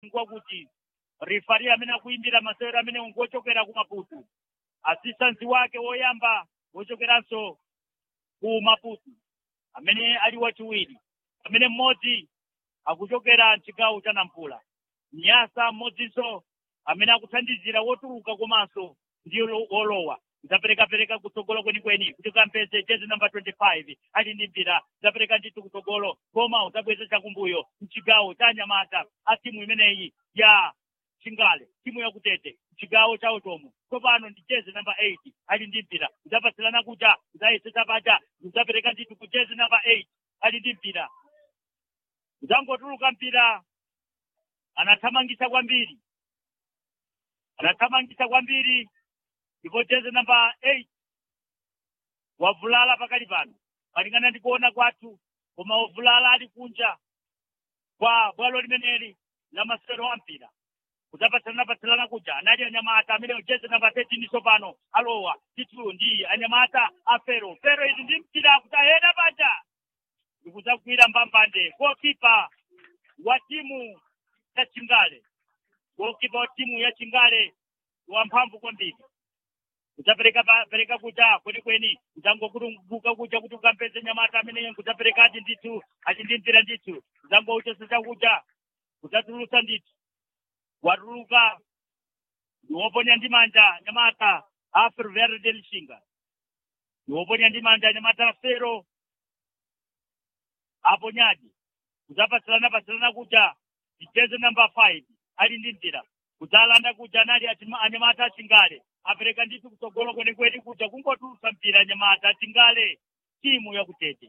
ngwakuti rifari amene akuimbira masewero amene ngochokera ku maputu asistansi wake woyamba wochokeranso ku maputu amene ali wachiwiri amene mmodzi akuchokera mchigawo cha nampula nyasa mmodzinso amene akuthandizira wotuluka komanso ndiyo lo- wolowa zaperekapereka kutsogolo kwenikweni kuti kampeze jezi namba 25 ali ndi mpira zapereka ndithu kutsogolo koma uzabweza chakumbuyo mchigawo cha anyamata a timu imeneyi ya chingale timu yakutete chigawo cha utomo tsopano ndi jezi namba 8 ali ndi mpira zapatsirana kuja zayesesa paja zapereka ndithu ku jezi namba 8 ali ndi mpira zangotuluka mpira anathamangisa kwambiri anathamangisa kwambiri ndipo jezi namba 8 wavulala pakali pano malingana ndi kuona kwathu koma wavulala ali kunja kwa bwalo limeneli la masewero a mpira kudzapatsalana-patsalana kuja anali anyamata amene jezi namba 13 tsopano alowa titu ndi anyamata a fero fero izi ndi mpira kutaheda paja ndikudzagwira mbambande gokipa wa timu ya chingale gokipa wa timu ya chingale wamphamvu kwambiri kudzapereka pa- pereka kuja kwenikweni kudzangokutunguka kuja kuti ukampeze nyamata ameneyo kudzaperekati ndithu achindimvera ndithu kudzangouchosa chakuja kudzatulusa ndithu watuluka ndiwoponya ndi manja nyamata a ferroviario de lixinga ndiwoponya ndi manja nyamata fero aponyaji kudzapatsilana patsilana kuja jezi namba 5 ali ndi mpira kudzalanda kuja anali achima- anyamata achingale apereka ndithu kutsogolo kwenikweni kuja kungotulusa mpira anyamata achingale timu yakutete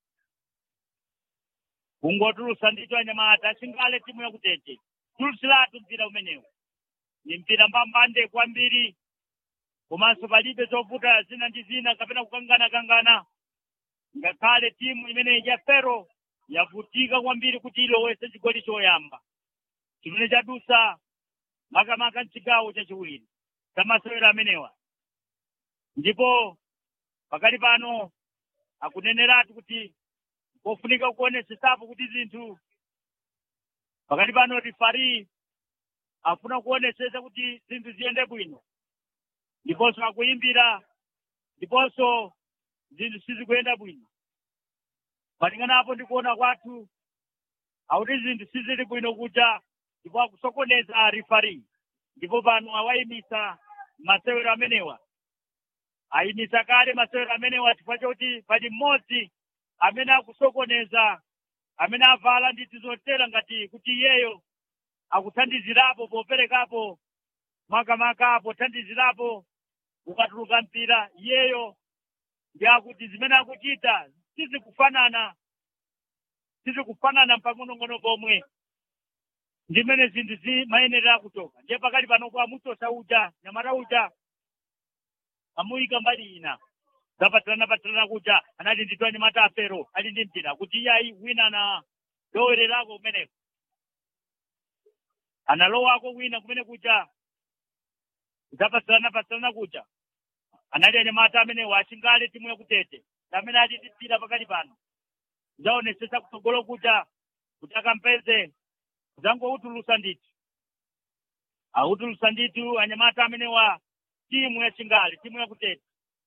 kungotulusa ndithu anyamata achingale timu yakutete tulusilatu mpira umenewu ni mpira mbambande kwambiri komanso palibe zovuta zina ndi zina kapena kukangana-kangana ngakhale timu imeneyi ya fero yavutika kwambiri kuti ilowese chigoli choyamba chimene chadusa makamaka mchigawo chachiwiri chamasewero amenewa ndipo pakali pano akuneneratu kuti kofunika kuonesesapo kuti zinthu pakati pano rifari afuna kuonesesa kuti zinthu ziyende bwino ndiponso akuimbira ndiponso zinthu sizikuyenda bwino malingana apo ndikuona kwathu akuti zinthu sizili bwino kuja ndipo akusokoneza rifari ndipo pano awayimisa masewero amenewa ayimisa kale masewero amenewa chifukwa choti pali mmodzi amene akusokoneza amene avala ndithu zotera ngati kuti iyeyo akuthandizirapo poperekapo makamaka pothandizirapo ukatuluka mpira iyeyo ndi akuti zimene akuchita sizikufanana sizikufanana mpang'onong'ono pomwe ndimene zinthu zimayenera kuchoka ndiye pakali panopo amuchosa uja nyamata uja amuyika mbali ina zapatsilana patsilana kuja anati ndithu anyamata afero ali ndi mpira kuti iye ayi wina na lowererako kumeneko analowako wina kumene kuja zapatsilana patsilana kuja anali anyamata amenewo achingale timu yakutete amene ali ndi mpira pakali pano zaonesesa kutsogolo kuja kuti akampeze zangoutulusa ndithu autulusa ndithu anyamata amenewa timu ya chingale timu yakutete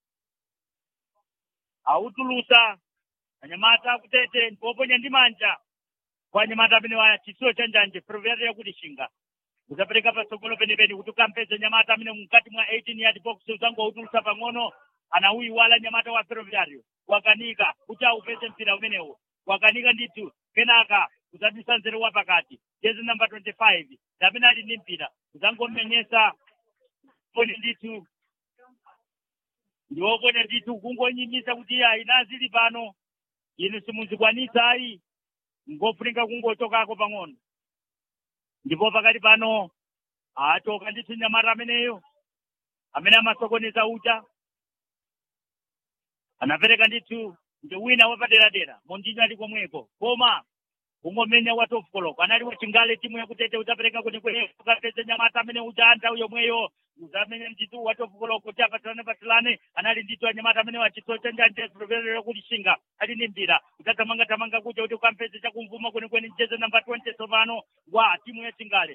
autulusa anyamata akutete ndipoponya ndi manja kwa anyamata amenewa chitsulo cha njanje provera yakuti shinga uzapereka patsogolo penipeni kuti ukampeze nyamata amene mukati mwa 18 yard box uzangoutulusa pang'ono anauyiwala nyamata wa ferroviario wakanika kuti aupeze mpira umenewo wakanika ndithu kenaka uzadusa nzeru wa pakati jezi namba 25 amene ali ndi mpira uzangomenyesa poni ndithu ndiwoponya ndithu kungonyimisa kuti ayi nazili pano inu simuzikwanisa ayi ngofunika kungochokako pang'ono ndipo pakati pano achoka ndithu nyamata ameneyo amene amasokoneza uja anapereka ndithu ndi wina wapaderadera mondinyo ali komweko koma kungomenya wa top koloko anali wachingale timu yakutete utapereka kuti kweneko ukapeze nyamata amene uja anta yomweyo uzamenya ndithu wa top koloko kuti apatilane patilane anali ndithu anyamata amene wachitso chanjanje proverero kuti shinga ali ndi mpira utathamanga tamanga kuja kuti ukampeze chakumvuma kwenikweni jeze namba 20 tsopano wa timu ya chingale